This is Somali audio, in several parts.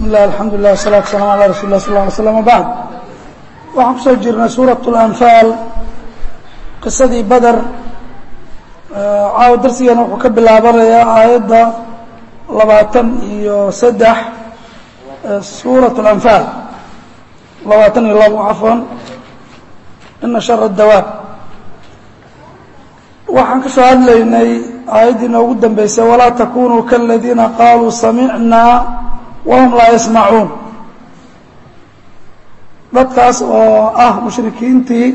bismi illah alxamdu lilah wasalatu wasalam ala rasul lah sal ly slam bacd waxaan kusoo jirnay suurat اlanfaal qisadii bader caawa darsigeena wuxuu ka bilaabanayaa aayadda labaatan iyo saddex suuraة اlanfaal labaatan iyo labo cafwan ina shara dawaab waxaan ka soo hadlaynay aayaddii noogu dambeysay walaa takunuu kaladiina qaaluu samicnaa wahum laa yasmacuun dadkaas oo ah mushrikiintii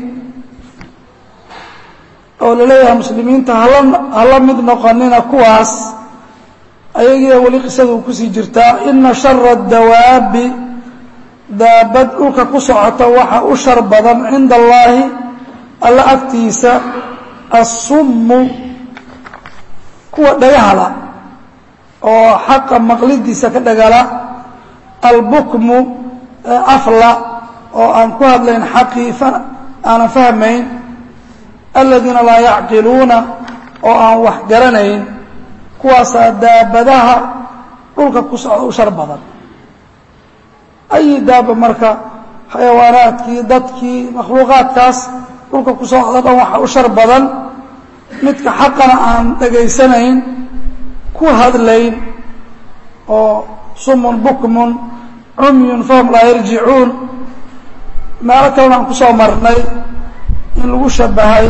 oo laleeyahay muslimiinta hala hala mid noqonina kuwaas ayagiia weli qisada uu kusii jirtaa ina shara dawaabi daabad dhulka ku socota waxa u shar badan cinda allaahi alla agtiisa assummu kuwa dhagahala oo xaqa maqlidiisa ka dhagala albukmu afla oo aan ku hadlayn xaqii aanan fahmayn aladiina laa yacqiluuna oo aan wax garanayn kuwaasaa daabadaha dhulka ku socda u shar badan ayi daaba marka xayawaanaadkii dadkii makhluuqaadkaas dhulka ku socda dhan waxa u shar badan midka xaqana aan dhegaysanayn ku hadlayn oo sumun bukmun cumyun fahum laa yarjicuun meelo kalena aan ku soo marnay in lagu shabahay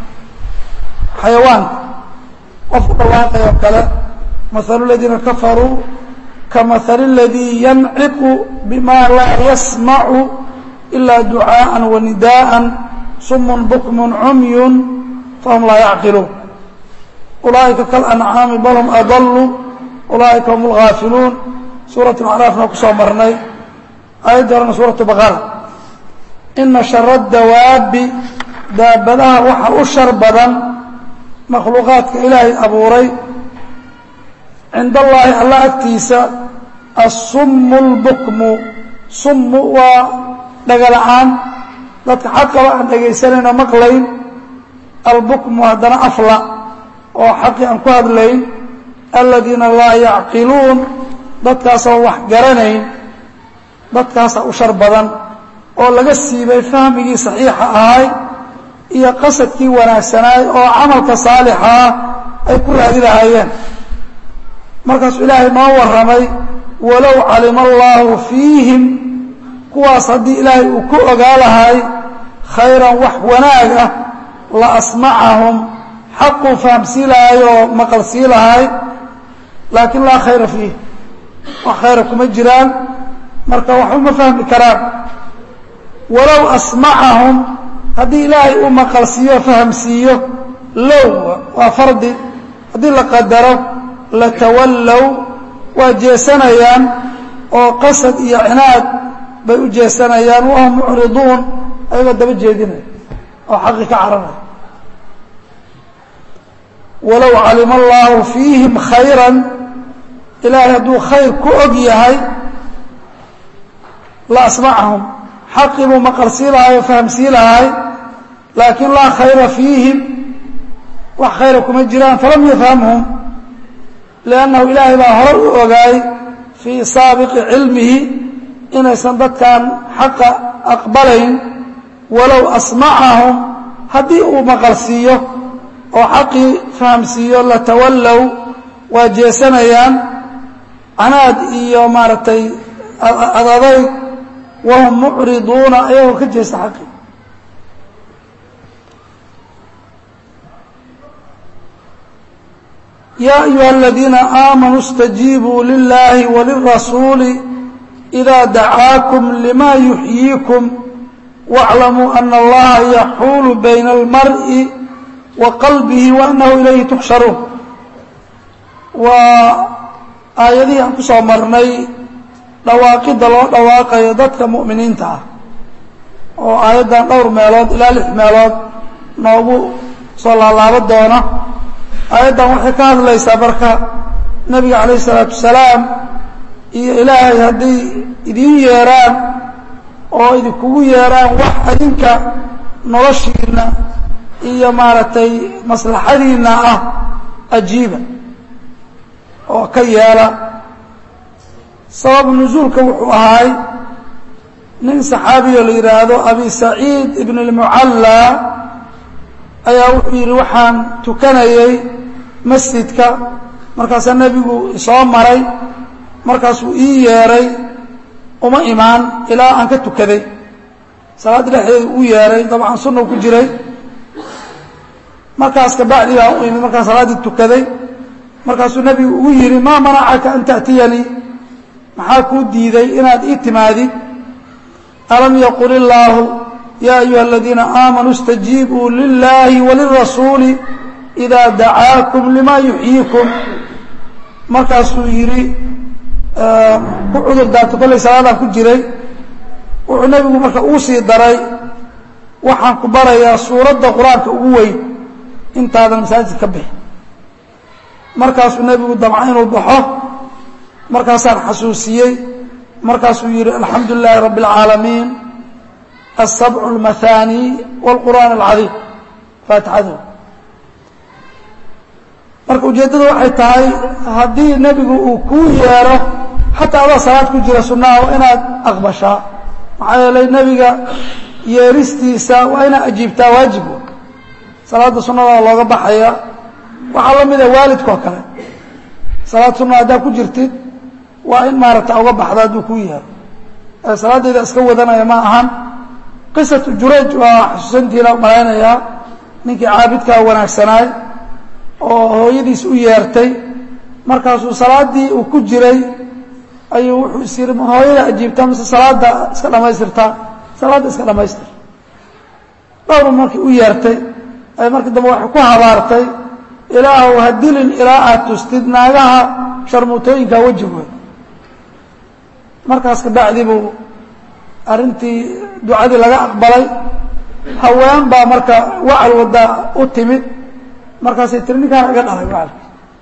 xayawaanka qof u dhawaaqay oo kale mahalu ladiina kafaruu kamahali اladii yanciqu bima laa yasmacu ilaa ducaaءa wanidaءa sumun bukmun cumyun fahum laa yacqiluun ulaa'ika kalancaami bal hum adaluu ulaa'ika hum اlghaafiluun suurat acraafna ku soo marnay aayadda horena suuratu baqara ina shara dawaabi daabadaha waxa u shar badan makhluuqaadka ilaahay abuuray cinda allaahi alla agtiisa assummu اlbukmu summu waa dhagala'aan dadka xaqaba aan dhegaysanayno maqlayn albukmu haddana afla oo xaqii aan ku hadlayn aladiina laa yacqiluun dadkaasoo wax garanayn dadkaasaa u shar badan oo laga siibay fahmigii saxiixa ahay iyo qasadkii wanaagsanaay oo camalka saalixaa ay ku raadi lahaayeen markaasuu ilaahay noo warramay walow calima allaahu fiihim kuwaas haddii ilaahay uu ku ogaa lahay khayran wax wanaag ah la asmacahum xaquu fahamsii lahay oo maqalsii lahay laakiin laa khayra fiih wax khayra kuma jiraan marka waxba ma fahmi karaan walow asmacahum haddii ilaahay uu maqalsiiyo fahamsiiyo low waa fardi haddii la qadaro latawallow waa jeesanayaan oo qasad iyo cinaad bay u jeesanayaan wahum mucriduun ayagoo daba jeedinaya oo xaqi ka caranaya walow calima allaahu fiihim khayran ilaahay hadduu khayr ku og yahay la asmacahum xaqii buu maqalsii lahay oo fahamsii lahay laakiin laa khayra fiihim wax khayra kuma jiraan falam yafhamhum liannahu ilaahay baa horay u ogaay fii saabiqi cilmihi inaysan dadkan xaqa aqbalayn walow asmacahum haddii uu maqalsiiyo oo xaqii fahamsiiyo latawallow waa jeesanayaan canaad iyo maaragtay adadayg wahum mucriduuna ayagoo ka jeesta xaqii yaa ayuha aladiina aamanuu اstajiibuu lilahi walirasuuli إida dacaakum lima yuxyiikum wاclamuu ana allaha yaxuulu bayna اlmar'i wa qalbihi waanahu ilayhi tuxsharuun waa aayadihii aan ku soo marnay dhawaaqidda loo dhawaaqayo dadka mu'miniinta ah oo aayaddan dhowr meelood ilaa lix meelood noogu soo laalaabo doona aayaddan waxay ka hadlaysaa marka nebiga calayh isalaatu wasalaam iyo ilaahay hadday idiin yeeraan oo idinkugu yeeraan wax adinka noloshiina iyo maaragtay maslaxadiina ah ajiiba oo ka yeela sabab nusuulka wuxuu ahaay nin saxaabiyo la yidhaahdo abi saciid ibn اlmucalla ayaa wuxuu yidhi waxaan tukanayay masjidka markaasaa nebigu isoo maray markaasuu ii yeedhay uma imaan ilaa aan ka tukaday salaadda dhexdeeda u yeedhay dabcan sunnaw ku jiray markaas kabacdi baan u imid markaan salaaddii tukaday markaasuu nebigu ugu yidhi maa manacaka an ta'tiyanii maxaa kuu diiday inaad ii timaadid alam yaqul illaahu yaa ayuha aladiina aamanuu istajiibuu lilaahi walirasuuli idaa dacaakum lima yuxyiikum markaasuu yidhi ku cudur daarto kollay salaadaan ku jiray wuxuu nebigu marka uu sii daray waxaan ku barayaa suuradda qur-aanka ugu weyn intaadan masaajid ka bixi markaasuu nebigu damca inuu baxo markaasaan xasuusiyey markaasuu yidhi alxamdu lilaahi rabbi اlcaalamiin asabcu اlmahaani wاlqur'aan alcadiim faatixadu marka ujeeddadu waxay tahay haddii nebigu uu kuu yeedho xataa adaa salaad ku jira sunnaha waa inaad aqbashaa maxaa yeelay nebiga yeeristiisa waa inaad ajiibtaa waajib salaadda sunnada looga baxaya waxaa la mida waalidkao kale salaad sunna haddaa ku jirtid waa in maaragta uga baxda hadduu kuu yeero salaaddeeda iska wadanaya ma ahan qisatu jurayj waa xusuusantiina malaynayaa ninkii caabidkaa wanaagsanaay oo hooyadiis u yeertay markaasuu salaaddii uu ku jiray ayuu wuxuu is yidhi ma hooyada ajiibtaa mise salaadda iska dhammaystirtaa salaadda iska dhammaystir dhowru markii u yeertay ay markii dambe waxay ku habaartay ilaahu ha dilin ilaa aad tustid naagaha sharmuutooyinka wejigooda markaas kabacdi buu arrintii ducadii laga aqbalay haween baa marka wacal wadda u timid markaasay tiri ninkaan iga dhalay wacalki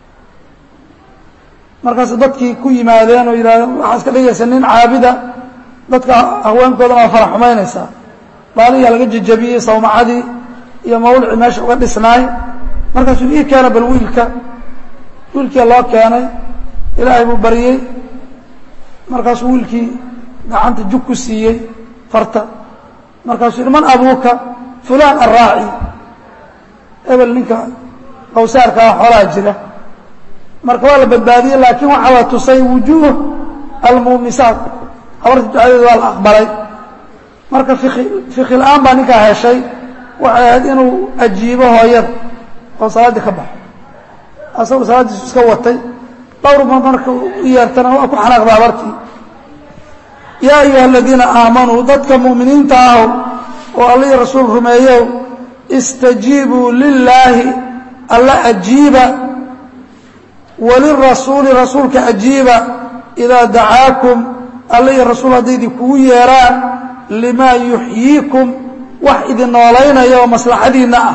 markaas dadkii ku yimaadeen oo yidhahdeen waxaa iska dhigaysa nin caabida dadka haweenkoodana waa farax xumaynaysaa baaliyaa laga jejabiyey sawmacadii iyo mawlci meesha uga dhisnaay markaasuu ii keena bal wiilka wiilkia loo keenay ilaahay buu baryey markaasuu wiilkii gacanta jug ku siiyey farta markaasuu yidhi man abuuka fulaan arraaci ebel ninka qawsaarkaa xoolaha jira marka waa la badbaadiyey laakiin waxaa la tusay wujuuh almuumisaat habarta ducadeeda waa la aqbalay marka fiki fiki la-aan baa ninkaa heshay waxay ahayd inuu ajiibo hooyada oo salaaddii ka baxo asagu salaaddiisu iska watay dhowr mar marka u yeertana waa ku xanaaqda habartii yaa ayuha aladiina aamanuu dadka mu'miniinta ahow oo allihii rasuul rumeeyow istajiibuu lilaahi alla ajiiba walirasuuli rasuulka ajiiba idaa dacaakum allihii rasuul hadday idinkugu yeeraan limaa yuxyiikum wax idin noolaynaya oo maslaxadiinna ah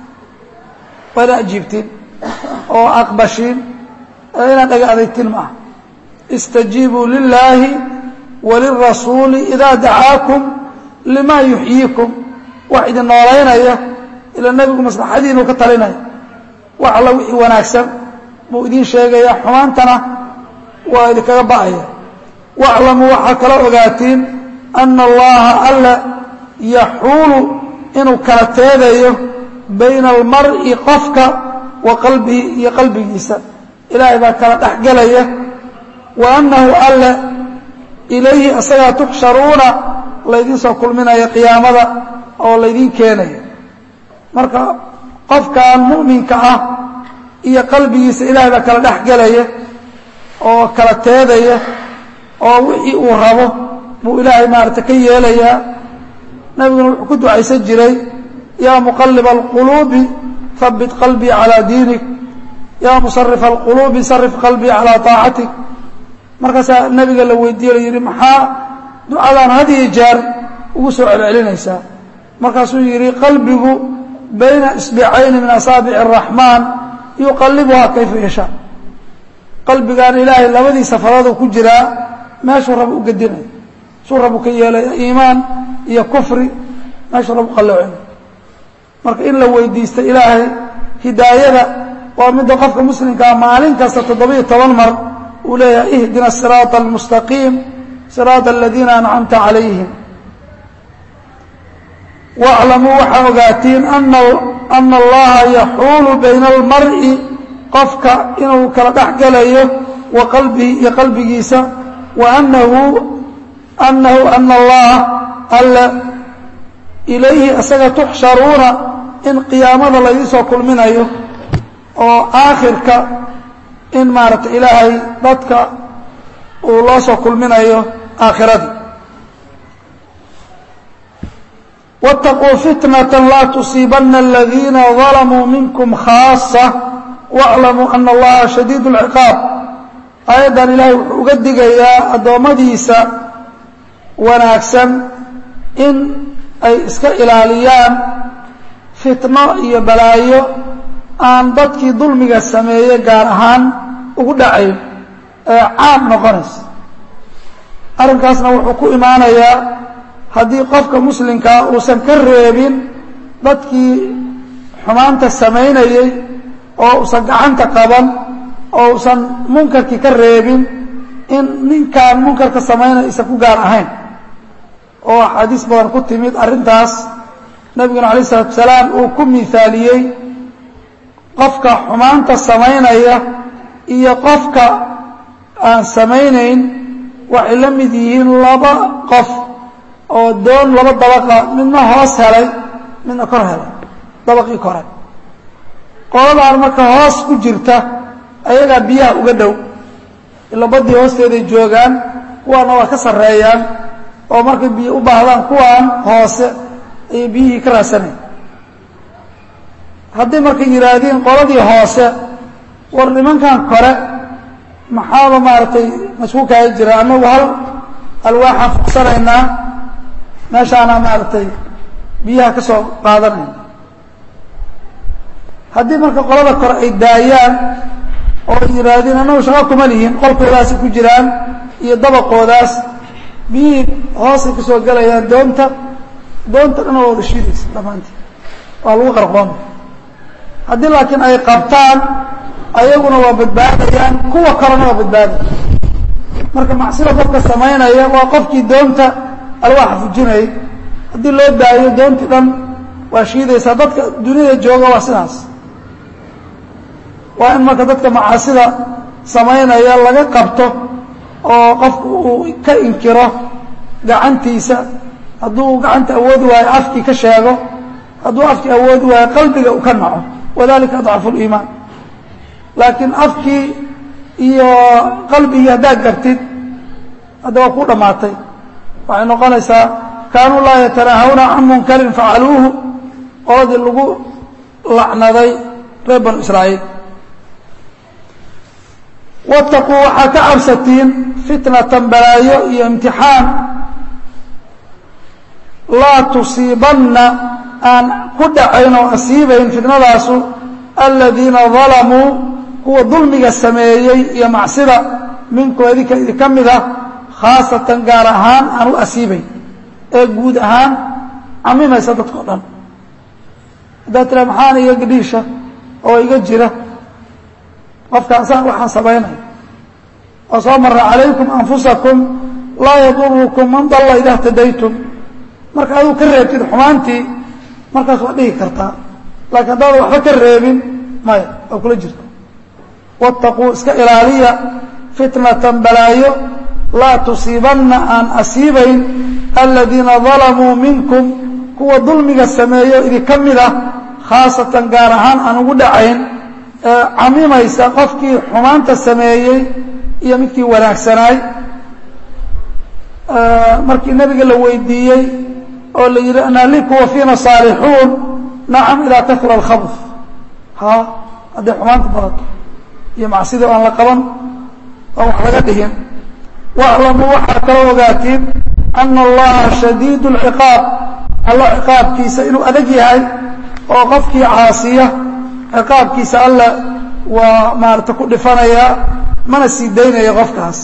waa inaad ajiibtiin oo aqbashiin ee inaad dhaga adaytin ma ah istajiibuu lilaahi walirasuuli idaa dacaakum limaa yuxyiikum wax idin noolaynaya ila nebigu maslaxadiinu ka talinaya wax alla wixii wanaagsan buu idiin sheegaya xumaantana waa idinkaga ba'aya waclamuu waxaa kala ogaatiin ana allaha alla yaxuulu inuu kala teedayo bayna almar'i qofka wa qalbihi iyo qalbigiisa ilaahay baa kala dhexgelaya wa annahu alle ilayhi asagaa tuxsharuuna laydiin soo kulminaya qiyaamada oo laydiin keenaya marka qofkan mu'minka ah iyo qalbigiisa ilaahay baa kala dhexgelaya oo kala teedaya oo wixii uu rabo buu ilaahay maarata ka yeelayaa nabiguna wuxuu ku ducaysan jiray yaa muqaliba alquluubi habit qalbii calaa diinik yaa musarifa alquluubi sarif qalbii calaa طaacatik markaasaa nabiga la weydiiye la yidhi maxaa ducadan had iyo jeer ugu soo celcelinaysaa markaasuu yidhi qalbigu bayna isbicayni min asaabici الraxmaan yuqalibuhaa kayfa yashaa qalbigaan ilaahay labadiisa farooduu ku jiraa meeshuu raba u gedinaya suu rabu ka yeelaya iimaan iyo kufri meeshuu rabu qalloocina marka in la weydiista ilaahay hidaayada waa midda qofka muslimkaa maalin kasta toddobiyo toban mar uu leeyahay ihdina siraaطa almustaqiim siraaطa aladiina ancamta calayhim waclamuu waxaa ogaatiin ana allaha yaxuulu bayna almar'i qofka inuu kala dhex gelayo wa qalbihi iyo qalbigiisa wa anahu anahu ana allah alle ilayhi isaga tuxsharuuna in qiyaamada laydin soo kulminayo oo aakhirka in maaragtay ilaahay dadka uu loo soo kulminayo aakhiradii wاtaquu fitnata laa tusiibana aladiina dalamuu minkum khaasa wاclamuu ana allaha shadiid اlciqaab aayaddan ilaahay wuxuu uga digayaa addoommadiisa wanaagsan in ay iska ilaaliyaan fitno iyo balaayo aan dadkii dulmiga sameeye gaar ahaan ugu dhacayn ee caam noqonaysa arrinkaasna wuxuu ku imaanayaa haddii qofka muslimkaa uusan ka reebin dadkii xumaanta samaynayey oo uusan gacanta qaban oo uusan munkarkii ka reebin in ninkaan munkarka samaynaya aysan ku gaar ahayn oo axaadiis badan ku timid arrintaas nabiguna alayh isalatu wasalaam uu ku miaaliyey qofka xumaanta samaynaya iyo qofka aan samaynayn waxay la mid yihiin laba qof oo doon laba dabaqa midna hoos helay midna kor helay dabaqii kore qoladaan marka hoos ku jirta ayagaa biyaha uga dhow ila baddii hoosteeday joogaan kuwaana waa ka sarreeyaan oo markay biyo u baahdaan kuwaan hoose ayay biyihii ka raadsanaya haddii markay yidhaahdeen qoladii hoose war nimankan kore maxaaba maaragtay masku kaaga jira annagu hal alwaaxaan fuqsanaynaa meeshaana maaragtay biyaha ka soo qaadanayna haddii marka qolada kore ay daayaan oo ay yidhaahdeen annagu shaqo kuma lihin qolkoodaasi ku jiraan iyo dabaqoodaas biyihii hoosay ka soo gelayaan doonta doonta dhan waa wada shiidaysa dhammaantii waa lagu qarqooma haddii laakiin ay qabtaan ayaguna waa badbaadayaan kuwa kalena waa badbaadaya marka macsida qofka samaynaya waa qofkii doonta alwaaxa fujinayay haddii loo daayo doontii dhan waa shiidaysaa dadka duniyada jooga waa sidaas waa in marka dadka macaasida samaynaya laga qabto oo qofku uu ka inkiro gacantiisa hadduu gacanta awoodi waayo afkii ka sheego hadduu afkii awoodi waayo qalbiga uu ka naco wadalika adcafu liimaan laakiin afkii iyo qalbigii haddaad gartid hadda waa ku dhammaatay waxay noqonaysaa kaanuu laa yatanaahawna can munkarin facaluuhu qoladii lagu lacnaday reer banu israa'iil wataquu waxaa ka cabsatiin fitnatan balaayo iyo imtixaan laa tusiibanna aan ku dhacayn oo asiibayn fitnadaasu aladiina dalamuu kuwa dulmiga sameeyey iyo macsida minkum idinka idinka mid ah khaasatan gaar ahaan aan u asiibayn ee guud ahaan camimaysa dadkao dhan haddaad tira maxaana iga gadhiisha oo iga jira qofkaan saan waxaan samaynaya oo soo mara calaykum anfusakum laa yadurukum man dalla ida htadaytum marka aduu ka reebtid xumaantii markaas waa dhihi kartaa laakiin haddaadan waxba ka reebin maya waa kula jirta waataquu iska ilaaliya fitnatan balaayo laa tusiibanna aan asiibayn aladiina dalamuu minkum kuwa dulmiga sameeyo idinka mid ah khaasatan gaar ahaan aan ugu dhacayn ee camimaysa qofkii xumaanta sameeyey iyo midkii wanaagsanaay markii nebiga la weydiiyey oo la yidhi analiku wa fiina saalixuun nacam idaa kahura alkhabr ha hadday xumaanta badato iyo macsidii aan la qaban aan wax laga dhihin waclamuu waxaa kaloo ogaatiin ana allaha shadiid اlciqaab alla ciqaabkiisa inuu adag yahay oo qofkii caasiya ciqaabkiisa alla waa maarata ku dhifanayaa mana sii daynaya qofkaas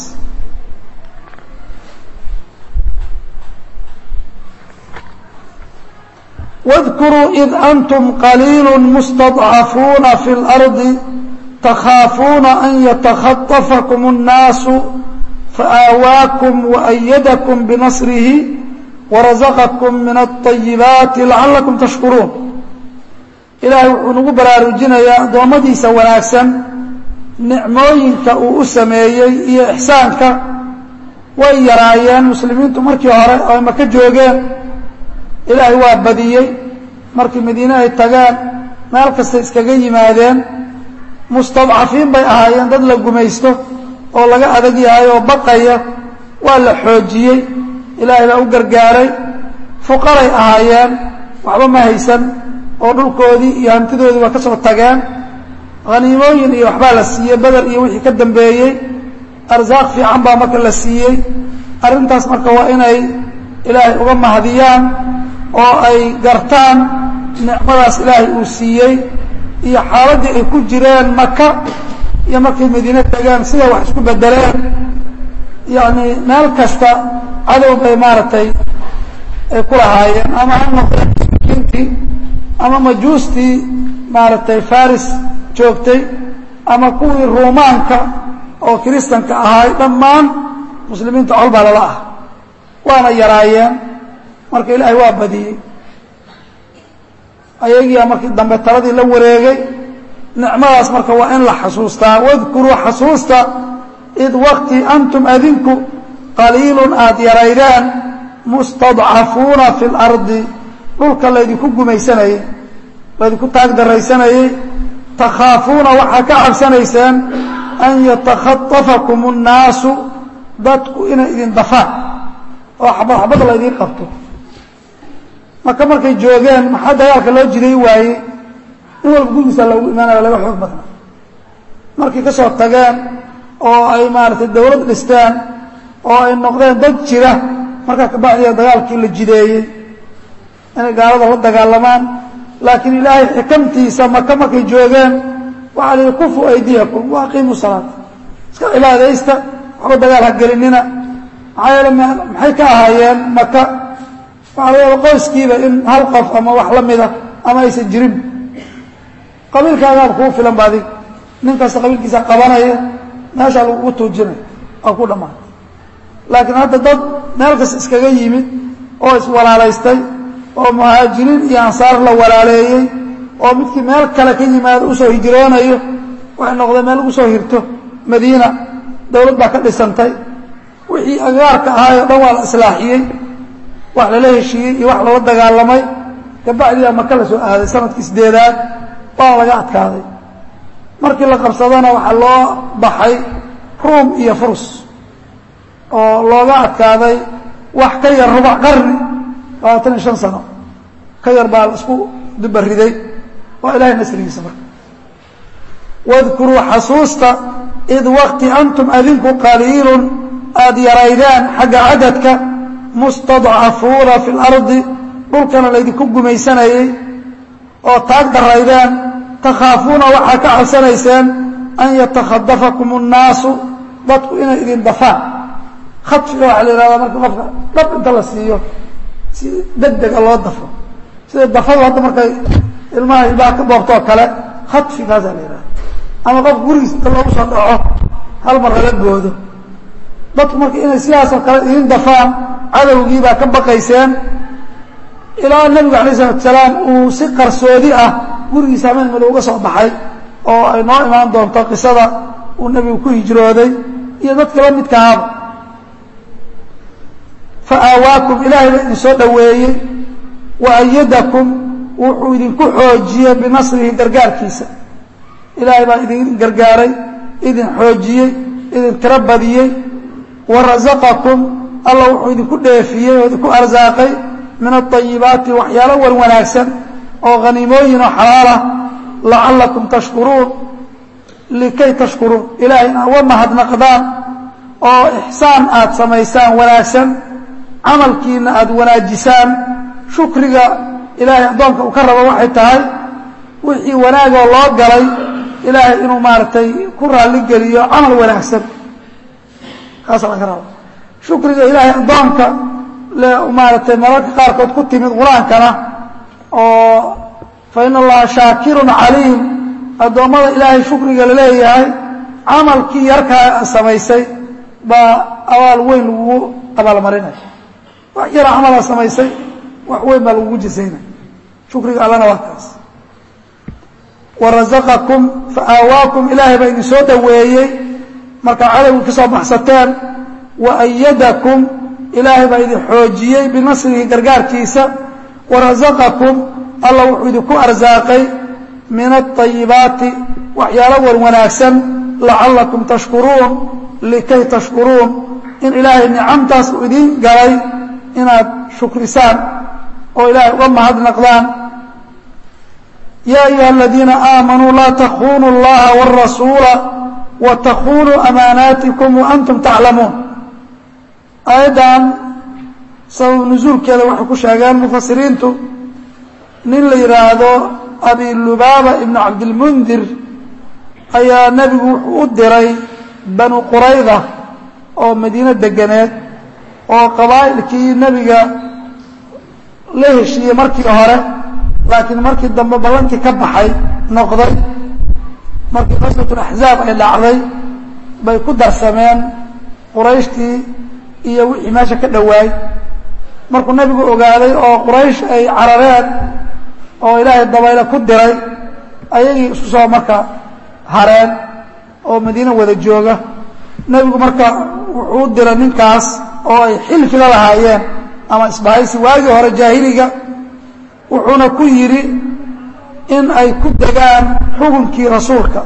واذkuruu إid أntm qaliil mustضcafuuna fi اlأrضi تkhaafuuna an yتkhaطفكم الناas faآawاakم وأydكم بنصره وraزqكم min الطayiبaaت لacalaكم تشhkuruun ilaahay wuxuu nagu baraarujinayaa addoommadiisa wanaagsan nicmooyinka uu u sameeyey iyo ixsaanka way yaraayeen muslimiintu markii hore oo ay maka joogeen ilaahay waa badiyey markii madiine ay tageen meel kastay iskaga yimaadeen mustadcafiin bay ahaayeen dad la gumaysto oo laga adag yahay oo baqaya waa la xoojiyey ilaahay baa u gargaaray fuqaray ahaayeen waxba ma haysan oo dhulkoodii iyo hantidoodii waa ka soo tageen haniimooyin iyo waxbaa la siiyey beder iyo wixii ka dambeeyey arsaaq fiican baa marka la siiyey arrintaas marka waa inay ilaahay uga mahadiyaan oo ay gartaan nicmadaas ilaahay uu siiyey iyo xaaladdii ay ku jireen maka iyo markay madiine tageen sida wax isku bedeleen yacni meel kasta cadow bay maaragtay ay ku lahaayeen ama ha noqdeen muslimiintii ama majuustii maaragtay faris joogtay ama kuwii ruumaanka oo kiristanka ahaay dhammaan muslimiinta col baa lala ah waana yaraayeen marka ilaahay waa badiyey ayagiia markii dambe taladii la wareegay nicmadaas marka waa in la xasuustaa wadkuruu xasuusta id waqti antum adinku qaliilun aada yaraydeen mustadcafuuna fi اlardi dhulka laydinku gumaysanayey laydinku taag daraysanayey takhaafuuna waxaa ka cabsanayseen an yatakhaطafakum الnaasu dadku inay idin dafaan oo xabad xabad laydiin qabto maka markay joogeen maxaa dagaalka loo jiday waayey in walba gurigiisa loogu imaanaya laga xoog badna markay ka soo tageen oo ay maaragtay dawlad dhisteen oo ay noqdeen dad jira markaa kabacdiya dagaalkii la jideeyey inay gaalada la dagaalamaan laakiin ilaahay xikamtiisa maka markay joogeen waxaa la yihi kufu aydiyakum wa aqiimu salaata iska cibaadaysta waxba dagaal ha gelinina maxaa yeele maxay ka ahaayeen maka waxaa laga yaaba qoyskiiba in hal qof ama wax la mida ama aysan jirin qabiilkaagaaba kuu filan ba adig nin kasta qabiilkiisa qabanaya meeshaa lagugu tuujinay waa ku dhammaatay laakiin hadda dad meel kasta iskaga yimid oo iswalaalaystay oo muhaajiriin iyo ansaar la walaaleeyey oo midkii meel kale ka yimaado usoo hijroonayo waxay noqdeen meel lagu soo hirto madiina dawlad baa ka dhisantay wixii agaarka ahaayoo dhan waa la islaaxiyey wax lala heshiiyey iyo wax lala dagaalamay kabacdiyaa maka la soo aaday sanadkii sideedaad waa laga adkaaday markii la qabsadana waxaa loo baxay ruum iyo furus oo looga adkaaday wax ka yar rubac qarni labaatan iyo shan sano ka yar baa la isku dubariday waa ilahay nasrigiisa marka wadkuruu xasuusta id waqti antum adinku qaliilun aada yaraydeen xagga cadadka mustadcafuuna fi lardi dhulkana laydinku gumaysanayey oo taag daraydeen takhaafuuna waxaa ka cabsanayseen an yatakhadafakum الnaasu dadku inay idin dafaan khadfiga waxaa la yihahdaa marka qofka dhab inta la siiyo si deg dega loo dafo sida dafadu hadda markay ilmaha ilbaha ka boobtoo kale khadfigaasaa la yihahda ama qof gurigiis inta loogu soo dhaco hal mar lala boodo dadku marka inay sidaasoo kale idin dafaan cadowgii baa ka baqayseen ilaa nebigu alayh isalatu salaam uu si qarsoodi ah gurigiisa hameen mado uga soo baxay oo ay noo imaan doonto qisada uu nebigu ku hijrooday iyo dadka la midkaaba fa aawaakum ilaahay baa idin soo dhoweeyey wa ayadakum wuxuu idinku xoojiyey binasrihi gargaarkiisa ilaahay baa idin gargaaray idin xoojiyey idin tiro badiyey wa rasaqakum alla wuxuu idinku dheefiyey oo idinku arsaaqay min aayibaati waxyaalo wan wanaagsan oo haniimooyin oo xalaalah lacallakum tashkuruun likay tashkuruun ilaahay in uga mahadnaqdaan oo ixsaan aada samaysaan wanaagsan camalkiina aada wanaajisaan shukriga ilaahay addoonka uu ka rabo waxay tahay wixii wanaagoo loo galay ilaahay inuu maaragtay ku raalligeliyo camal wanaagsan kaasa laga rabo shukriga ilaahay addoonka maaragtay mararka qaarkood ku timid qur-aankana oo fa in allaha shaakirun caliim addoommada ilaahay shukriga la leeyahay camalkii yarkaa samaysay baa abaal weyn lagugu abaalmarinaya wax yara camalaa samaysay wax weyn baa lagugu jisaynaya shukriga allana waa kaas warazaqakum faawaakum ilaahay baa idin soo dhoweeyey markaa cadowgii ka soo baxsateen wa ayadakum ilaahay baa idin xoojiyey binasrihi gargaarkiisa warazaqakum alla wuxuu idinku arsaaqay min aayibaati waxyaalo wan wanaagsan lacallakum tashkuruun likay tashkuruun in ilaahay nicamtaas uu idiin galay inaad shukrisaan oo ilaahay uga mahadnaqdaan yaa ayuha aladiina aamanuu laa takunuu اllaha wاrasuula watakunuu amaanaatikum waantum taclamuun aayaddan sabab nusuulkeeda waxay ku sheegeen mufasiriintu nin la yidhaahdo abi lubaaba ibnu cabdilmundir ayaa nebigu wuxuu u diray banu qurayda oo madiino deganeed oo qabaa'ilkii nebiga la heshiiyey markii hore laakiin markii dambe ballankii ka baxay noqday markii qaswatulaxzaab ay dhacday bay ku darsameen qurayshtii iyo wixii meesha ka dhowaay markuu nebigu ogaaday oo quraysh ay carareen oo ilaahay dabayle ku diray ayagii isku soo marka hareen oo madiine wada jooga nebigu marka wuxuu u diray ninkaas oo ay xilfiga lahaayeen ama isbahaysi waagii hore jaahiliga wuxuuna ku yidhi in ay ku degaan xukunkii rasuulka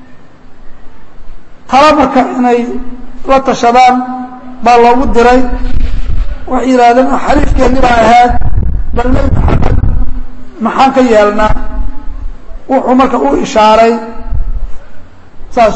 tala marka inay la tashadaan baa loogu diray waxay yidhahdeen xariifkeennii baa ahayd bal nebi maxamed maxaan ka yeelnaa wuxuu marka u ishaaray saas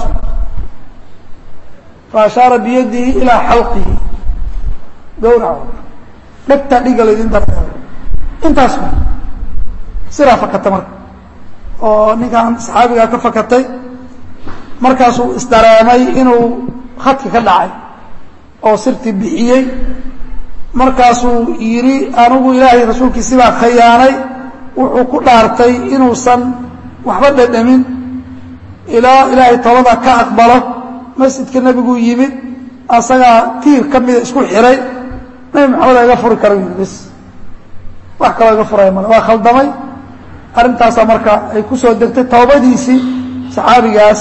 fa ashaara biyadihi ilaa xalqihi gawraco dhegtaa dhiga laydin darteedo intaas siraa fakata marka oo ninkan saxaabigaa ka fakatay markaasuu isdareemay inuu khadki ka dhacay oo sirtii bixiyey markaasuu yidhi anigu ilaahay rasuulkiisi baa khayaanay wuxuu ku dhaartay inuusan waxba dhadhamin ilaa ilaahay tobada ka aqbalo masjidka nebiguu yimid asagaa tiir ka mida isku xiray nebi maxamed a iga furi kara yii bis wax kaloo iga furaya male waa khaldamay arrintaasaa marka ay ku soo degtay toobadiisii saxaabigaas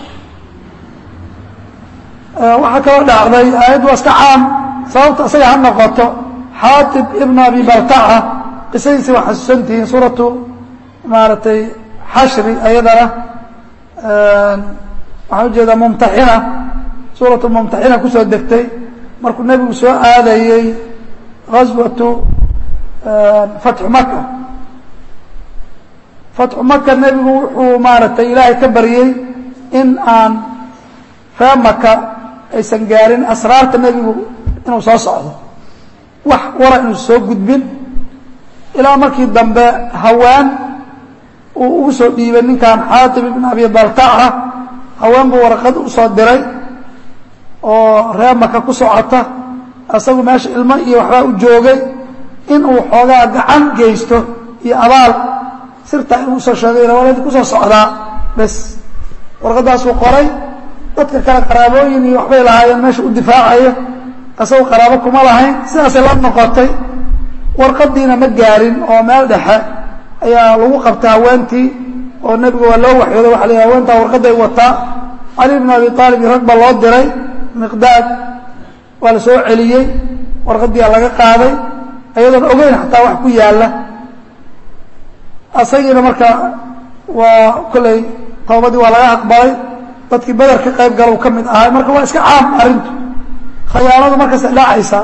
waxaa kaloo dhacday aayaddu waa iska caam sababta isaga ha noqoto xaatib ibn abi baltaca qisadiisi waa xasuusantihiin suuratu maaragtay xashri ayadana waxaan ujeedaa mumtaxina suuratu mumtaxina kusoo degtay markuu nebigu soo aadayey gaswatu fatxu maka fatxu maka nebigu wuxuu maaragtay ilaahay ka baryey in aan ree maka aysan gaarin asraarta nebigu inuu soo socdo wax wara inuusan soo gudbin ilaa markii dambe hawaan uu ugu soo dhiibay ninkan xaatib ibn abi baltaca haween buu warqad u soo diray oo ree maka ku socota asagu meesha ilmo iyo waxbaa u joogay inuu xoogaa gacan geysto iyo abaal sirtaa inuu usoo sheegay waladi kusoo socdaa bes warqadaasuu qoray dadka kale qaraabooyin iyo waxbay lahaayeen meesha u difaacaya asagu qaraabo kuma lahayn sidaasay la noqotay warqadiina ma gaarin oo meel dhexe ayaa lagu qabtay haweentii oo nebiga waa loo waxyooday waxa la yidhi haweentaa warqaday wataa cali bn abi aalib iyo rag ba loo diray miqdaad waa la soo celiyey warqadiia laga qaaday ayadoon ogeyn xataa wax ku yaalla asagiina marka waa kolley toobadii waa laga aqbalay dadkii beder ka qayb gala u ka mid ahay marka waa iska caam arrintu khayaanadu markaas dhacaysaa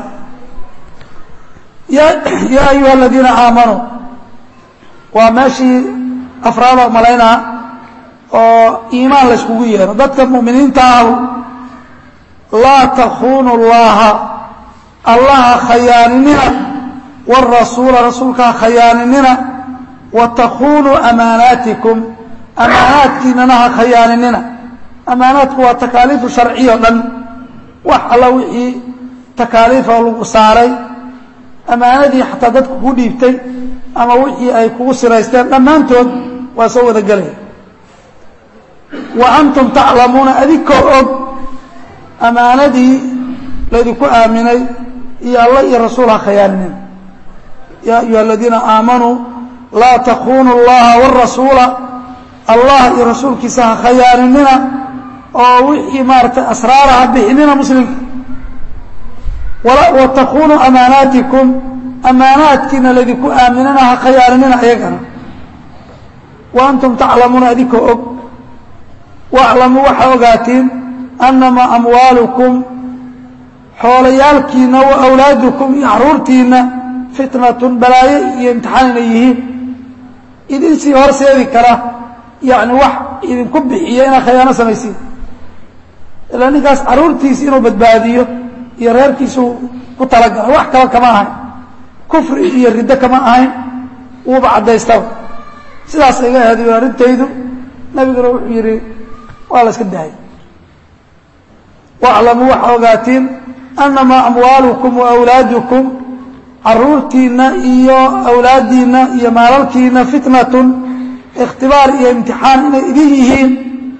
ya yaa ayuha aladiina aamanuu waa meeshii afraada malaynaa oo iimaan layskugu yeero dadka mu'miniinta ahu laa takunu llaha allaha khayaaninina wاrasuula rasuulkaa khayaaninina wa takunuu amaanaatikum amaanaadkiinana ha khayaaninina amaanaadku waa takaaliifu sharciya o dhan wax alla wixii takaaliifa lagu saaray amaanadii xataa dadku ku dhiibtay ama wixii ay kugu siraysteen dhammaantood waa soo wada gelaya wa antum taclamuuna adinkoo og ammaanadii laydinku aaminay iyo alla iyo rasuul ha khayaaninina yaa ayuha aladiina aamanuu laa takunu اllaha wاrasuula allah iyo rasuulkiisa ha khayaaninina oo wixii maaratay asraara ha bixinina muslimka wa takunuu amaanaatikum amaanaadkiina laydinku aaminana ha khayaaninina ayagana wa antum taclamuuna adinkoo og waclamuu waxaa ogaatiin annamaa amwaalukum xoolayaalkiina wa awlaadukum iyo caruurtiina fitnatun balaayo iyo imtixaan inay yihiin idinsii horseedi kara yacni wax idinku bixiya inaad khayaano samaysiin ilaa ninkaas carruurtiisi inuu badbaadiyo iyo reerkiisu ku talagala wax kaba kama ahayn kufri iyo riddo kama ahayn wuuba caddaystaba sidaas iga aheeday arrintaydu nabiguna wuxuu yidhi waa la iska daayay waclamuu waxaa ogaatiin annamaa amwaalukum wa awlaadukum caruurtiinna iyo awlaaddiinna iyo maalalkiina fitnatun ikhtibaar iyo imtixaan inay idin yihiin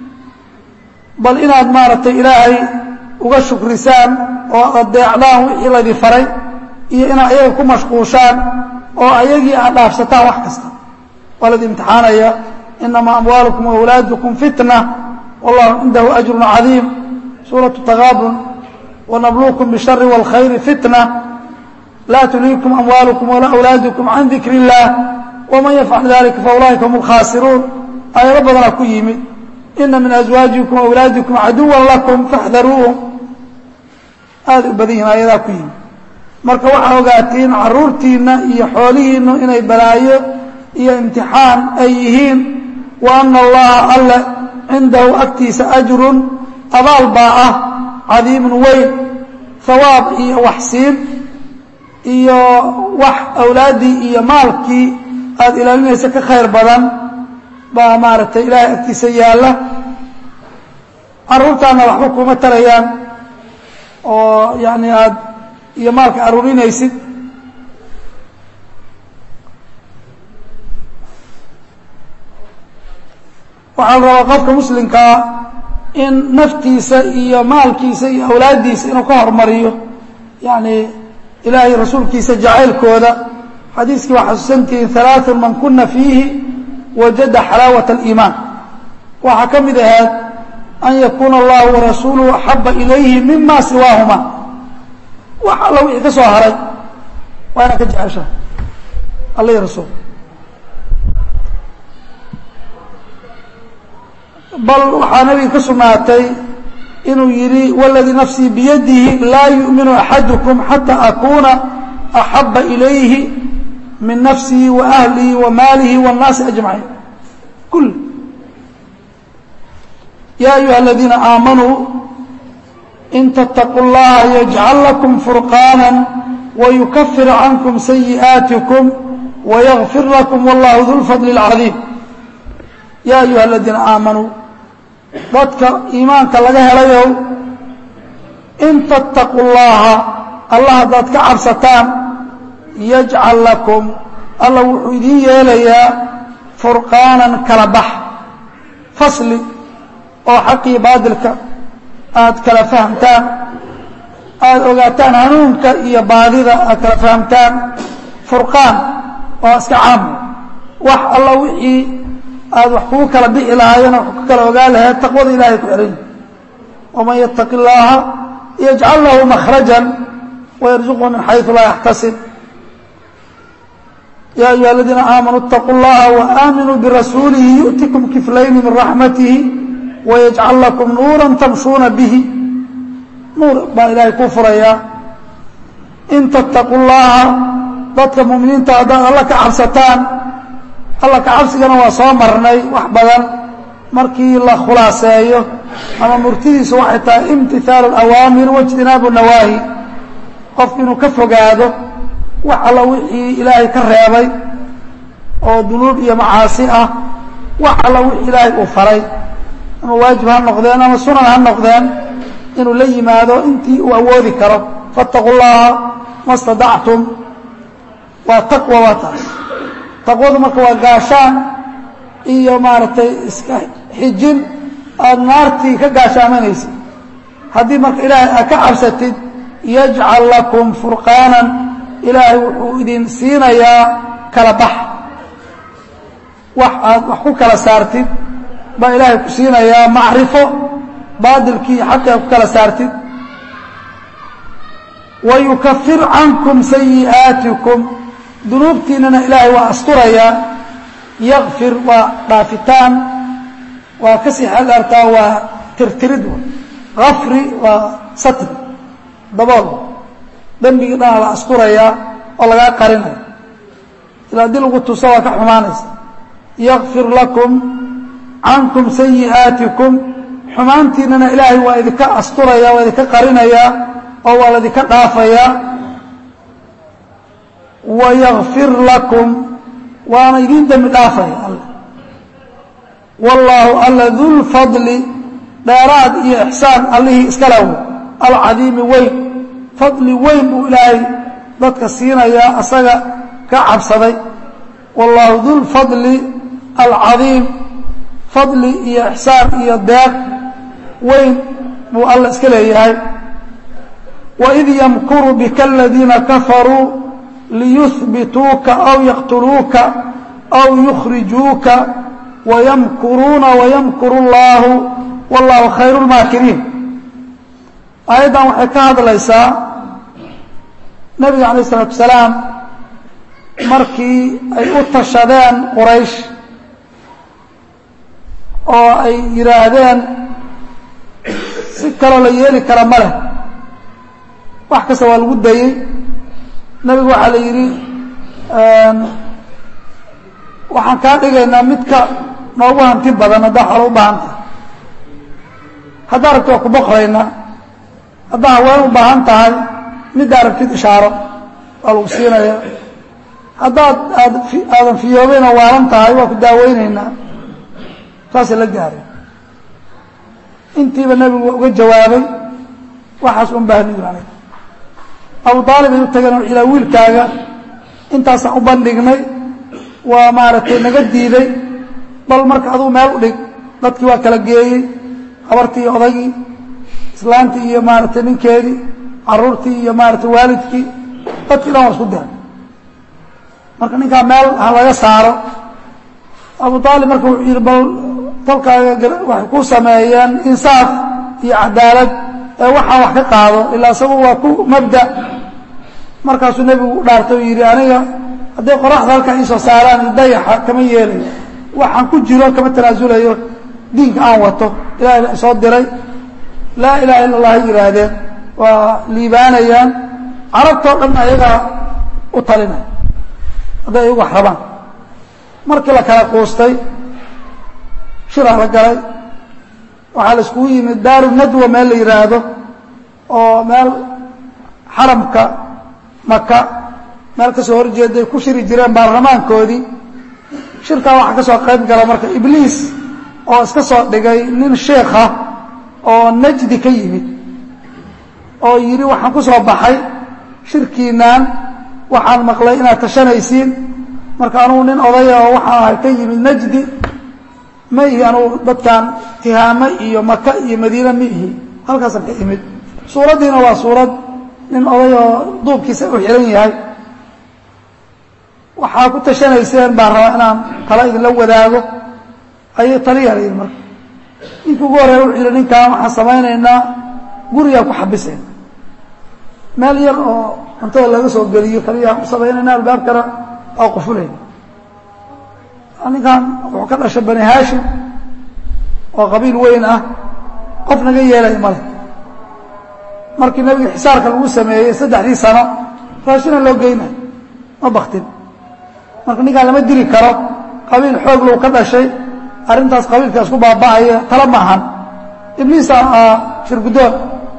bal inaad maaragtay ilaahay uga shukrisaan oo adeecdaan wixii laydin faray iyo inaad ayaga ku mashquushaan oo ayagii aad dhaafsataan wax kasta waa laydin imtixaanaya inamaa amwaalukum wa awlaadukum fitna wallahu cindahu ajrun cadiim suuratu takaabun wanabluukum bishari wاlkhayri fitna laa tulhiikum amwaalukum walaa awlaadukum can dikr اllah waman yafcal dalika faulaa'ika hum اlkhaasiruun aayado badanaa ku yimid ina min azwaajikum awlaadikum caduwa lakum faxdaruuhum aaday u badan yihin ayadaa ku yimid marka waxaa ogaatiin caruurtiinna iyo xoolihiinnu inay balaayo iyo imtixaan ay yihiin wa ana allaha alle cindahu agtiisa ajrun abaal baa ah cadiimun weyn hawaab iyo waxsiin iyo wax awlaaddii iyo maalkii aada ilaalinaysa ka khayr badan baa maaragtay ilaahay agtiisa yaalla carruurtaana waxba kuma tarayaan oo yacni aada iyo maalka aruurinaysid waxaa la rabaa qofka muslimkaa in naftiisa iyo maalkiisa iyo awlaaddiisa inuu ka hormariyo yacni ilaahay rasuulkiisa jacaylkooda xadiiskii waa xasuusantihiin halaaثun man kuna fiihi wajada xalaawat اliimaan waxaa ka mid ahayd an yakuuna allahu warasuuluhu axaba ilayhi mima siwaahuma wax alla wixii ka soo haray waa inaad ka jecesha alla iyo rasuul bal waxaa nabiga ka sugnaatay inuu yidhi wاladii nafsii biyadihi laa yuؤminu axadukum xatى akuna axaba ilayhi min nafsihi wa ahlihi wa maalihi wالnaasi ajmaciin kul ya ayuha aladiina aamanuu in tتaquu اllaha yجcal lakum furqاana wayukafir cankum sayi'aatikum wayغfir lakum wallahu du lfadl اlcadiim ya ayuha aladiina aamanuu dadka iimaanka laga helayow in tattaquu llaha allah haddaad ka cabsataan yajcal lakum alla wuxuu idiin yeelayaa furqaanan kala bax fasli oo xaqii baadilka aada kala fahamtaan aada ogaataan hanuunka iyo baadida aad kala fahamtaan furqaan waa iska caam wax alla wixii aada wax kugu kala bixi lahaayeen wax ku kala ogaan lahayd taqwada ilahay ku xehan waman yataqi اllaha yajcal lahu makhraja wayarzuqhu min xayثu laa yaxtasib ya ayuha aladiina aamanuu اtaquu اllaha waaaminuu birasuulihi yu'tikum kiflayni min raxmatihi wayajcal lakum nuura tamshuuna bihi nuur baa ilaahay kuu furayaa in tattaquu llaha dadka muminiinta haddaad alla ka cabsataan alla kacabsigana waa soo marnay wax badan markii la khulaaseeyo ama murtidiisu waxay tahay imtihaalu اawaamir waاjtinaabu nawaahi qofku inuu ka fogaado wax alla wixii ilaahay ka reebay oo dunuub iyo macaasi ah wax alla wixii ilaahay uu faray ama waajib ha noqdeen ama sunan ha noqdeen inuu la yimaado intii uu awoodi karo faاtaquu llaha ma اstadactum waa taqwa waa taas taqwadu marka waa gaashaan iyo maaragtay iska xijin aada naartii ka gaashaamanaysid haddii marka ilaahay aad ka cabsatid yajcal lakum furqaanan ilaahay wuxuu idin siinayaa kala bax wax aad wax ku kala saartid baa ilaahay ku siinayaa macrifo baadilkii xaqi aad ku kala saartid wayukafir cankum sayi'aatikum dunuubtiinana ilaahay waa asturayaa yakfir waa dhaafitaan waa ka sii xeeldhaartaa waa tirtirid afri waa satri dabool dembigii dhana la asturayaa oo lagaa qarinaya ila haddii lagu tuso waa ka xumaanaysa yakfir lakum cankum sayi'aatikum xumaantiinana ilaahay waa idinka asturaya waa idinka qarinayaa oo waa laydinka dhaafayaa wayakfir lakum waana idin dembi dhaafaya alla wallaahu alla dulfadli dheeraad iyo ixsaan allihii iskalaw alcadiimi weyn fadli weyn buu ilaahay dadka siinayaa asaga ka cabsaday wallaahu dulfadli alcadiim fadli iyo ixsaan iyo deeq weyn buu alla iska leeyahay waid yamkuru bika aladiina kafaruu liyuhbituuka aw yaqtuluuka aw yukhrijuuka wayamkuruuna wayamkuru اllahu wallahu khayru lmaakiriin aayaddan waxay ka hadlaysaa nebiga alayh isalaatu wasalaam markii ay u tashadeen quraysh oo ay yidhaahdeen si kaloo la yeeli kara ma leh wax kasta waa lagu dayey nebigu waxaa la yidhi waxaan kaa dhigaynaa midka noogu hanti badan haddaa xolo u baahan tahay haddaa rabti waa ku boqraynaa haddaa haween u baahan tahay middaa rabtid ishaaro waa lagu siinaya haddaad aad aadan fiyoobayna waalan tahay waa ku daaweynaynaa saasay la gaaray intiiba nebigu uga jawaabay waxaas un baahniyu anay abu aalib ay u tageen ilaa wiilkaaga intaasaan u bandhignay waa maaragtay naga diiday bal marka aduu meel u dhig dadkii waa kala geeyey habartii iyo odagii islaantii iyo maaragtay ninkeedii caruurtii iyo maaragtay waalidkii dadkii dhan waa isku diray marka ninkaa meel ha laga saaro abu aalib marka wuxuu yidhi bal tolkaaga waxay ku sameeyeen insaaf iyo cadaalad ee waxaan wax ka qaado ilaa isagu waa ku mabda markaasuu nebigu u dhaartay oo yidhi aniga hadday qoraxda halkaa iisoo saaraan dayaxa kama yeelayo waxaan ku jiro kama tanaasulayo diinka aan wato ilahay baa isoo diray laa ilaha illa allah hay yihaahdeen waa liibaanayaan carabtoo dhan ayagaa u talinaya hadday ayagu wax rabaan markii la kala quustay shiraa la galay waxaa la iskugu yimid daaru nadwa meel la yidhaahdo oo meel xaramka maka meel ka soo horjeeday ku shiri jireen baarlamaankoodii shirkaa waxaa ka soo qayb gala marka ibliis oo iska soo dhigay nin sheikha oo najdi ka yimid oo yidhi waxaan ku soo baxay shirkiinaan waxaan maqlay inaad tashanaysiin marka anugu nin odaya oo waxaan ahay ka yimid najdi ma ihi anugu dadkan tihaame iyo maka iyo madiine ma ihi halkaasaan ka imid suuraddiina waa suurad nin oday oo duubkiisa u xihan yahay waxaa ku tashanayseen baan rabaa inaan tala idinla wadaago ayay taliyaa la yidhi marka ninkii ugu horreeya wuxuu yidhi ninkaan waxaan samaynaynaa gurigaan ku xabisayna meel yar oo cuntada laga soo geliyo kaliyaan u samaynayna albaabkana oo qufulayna ninkan wuxuu ka dhashay bani haashim oo qabiil weyn ah qof naga yeelaya male markii nebiga xisaarka lagu sameeyey saddexdii sano raashina loo geynayo ma baktin marka ninkaan lama diri karo qabiil xoog low ka dhashay arrintaas qabiilka isku baaba'aya tala ma ahan ibliisa shirgudoon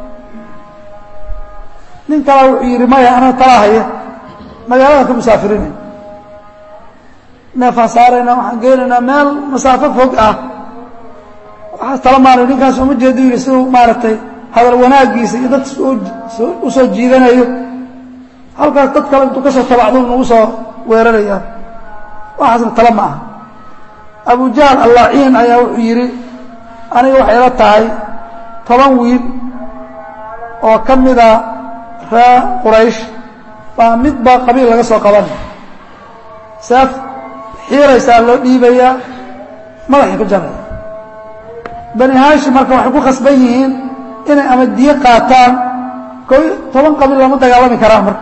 nin kala wuxuu yidhi maya anaa tala haya magaalada ka musaafirinay neefaan saaraynaa waxaan geynaynaa meel masaafo fog ah waxaas tala maanayo ninkaas uma jeedo yidhi siduu maaragtay hadal wanaagiisa iyo dad u soo jiidanayo halkaas dad kale intuu ka soo tabacdu nagu soo weerarayaa waxaasna tala ma aha abu jahl allaciin ayaa wuxuu yidhi aniga waxay la tahay toban wiil oo ka mida ree quraysh baa midba qabiil laga soo qabanay seef xiiraysaa loo dhiibayaa madaxay ku jaraya bani haashim marka waxay ku khasban yihiin inay ama diyo qaataan ko toban qabiil lama dagaalami karaan marka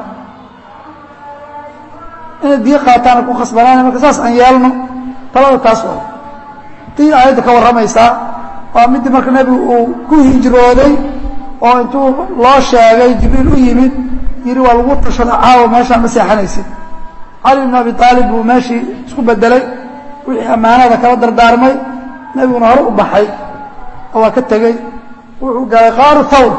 inay diyo qaataana ku khasbanaan marka saas aan yeelno talada taas oo tii aayadda ka warramaysaa waa middii marka nebigu uu ku hijrooday oo intuu loo sheegay jibriil u yimid yidhi waa lagu tashada caawa meeshaan ma seexanaysid cali bn abi aalib buu meeshii isku bedelay wixii ammaanada kala dardaarmay nebiguna hore u baxay oo waa ka tegey wuxuu galay qaaru thawr